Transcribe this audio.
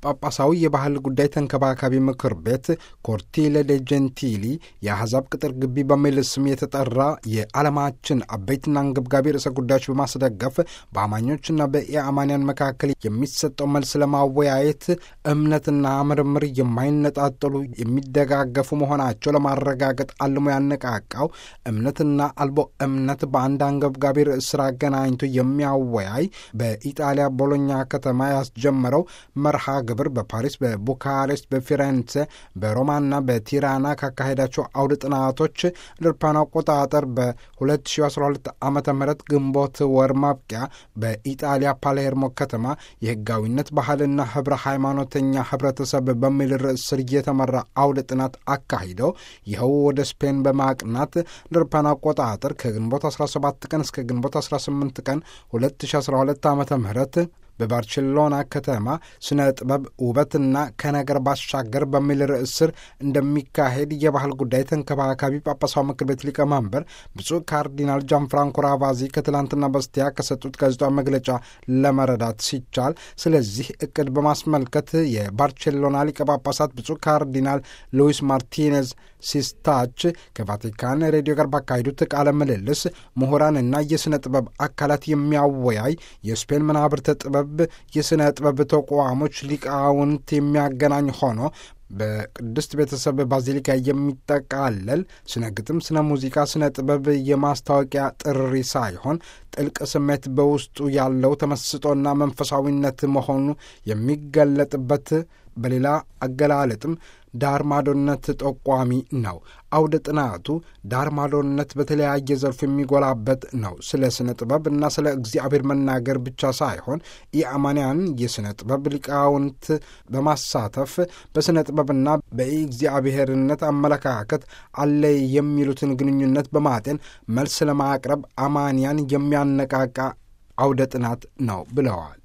ጳጳሳዊ የባህል ጉዳይ ተንከባካቢ ምክር ቤት ኮርቲለ ደ ጀንቲሊ የአሕዛብ ቅጥር ግቢ በሚል ስም የተጠራ የዓለማችን አበይትና አንገብጋቢ ርዕሰ ጉዳዮች በማስደገፍ በአማኞችና በኢአማንያን መካከል የሚሰጠው መልስ ለማወያየት እምነትና ምርምር የማይነጣጠሉ የሚደጋገፉ መሆናቸው ለማረጋገጥ አልሞ ያነቃቃው እምነትና አልቦ እምነት በአንድ አንገብጋቢ ርዕስ ስራ አገናኝቶ የሚያወያይ በኢጣሊያ ቦሎኛ ከተማ ያስጀመረው መርሃ ግብር በፓሪስ፣ በቡካሬስት፣ በፊሬንሴ፣ በሮማና በቲራና ካካሄዳቸው አውደ ጥናቶች ለአውሮፓውያን አቆጣጠር በ2012 ዓ ም ግንቦት ወር ማብቂያ በኢጣሊያ ፓሌርሞ ከተማ የህጋዊነት ባህልና ህብረ ሃይማኖተኛ ህብረተሰብ በሚል ርዕስ ስር እየተመራ አውደ ጥናት አካሂደው ይኸው ወደ ስፔን በማቅናት ለአውሮፓውያን አቆጣጠር ከግንቦት 17 ቀን እስከ ግንቦት 18 ቀን 2012 ዓ ም በባርሴሎና ከተማ ስነ ጥበብ ውበትና ከነገር ባሻገር በሚል ርዕስ ስር እንደሚካሄድ የባህል ጉዳይ ተንከባካቢ ጳጳሳዊ ምክር ቤት ሊቀመንበር ብፁዕ ካርዲናል ጃን ፍራንኮ ራቫዚ ከትላንትና በስቲያ ከሰጡት ጋዜጣዊ መግለጫ ለመረዳት ሲቻል፣ ስለዚህ እቅድ በማስመልከት የባርሴሎና ሊቀ ጳጳሳት ብፁዕ ካርዲናል ሉዊስ ማርቲኔዝ ሲስታች ከቫቲካን ሬዲዮ ጋር ባካሄዱት ቃለ ምልልስ ምሁራንና የሥነ ጥበብ አካላት የሚያወያይ የስፔን መናብርተ ጥበብ የሥነ ጥበብ ተቋሞች ሊቃውንት የሚያገናኝ ሆኖ በቅድስት ቤተሰብ ባዚሊካ የሚጠቃለል ስነ ግጥም፣ ስነ ሙዚቃ፣ ስነ ጥበብ የማስታወቂያ ጥሪ ሳይሆን ጥልቅ ስሜት በውስጡ ያለው ተመስጦና መንፈሳዊነት መሆኑ የሚገለጥበት በሌላ አገላለጥም ዳር ማዶነት ጠቋሚ ነው። አውደ ጥናቱ ዳር ማዶነት በተለያየ ዘርፍ የሚጎላበት ነው። ስለ ስነ ጥበብ እና ስለ እግዚአብሔር መናገር ብቻ ሳይሆን የአማንያን የስነ ጥበብ ሊቃውንት በማሳተፍ በስነ ጥበብና በእግዚአብሔርነት አመለካከት አለ የሚሉትን ግንኙነት በማጤን መልስ ለማቅረብ አማንያን የሚያነቃቃ አውደ ጥናት ነው ብለዋል።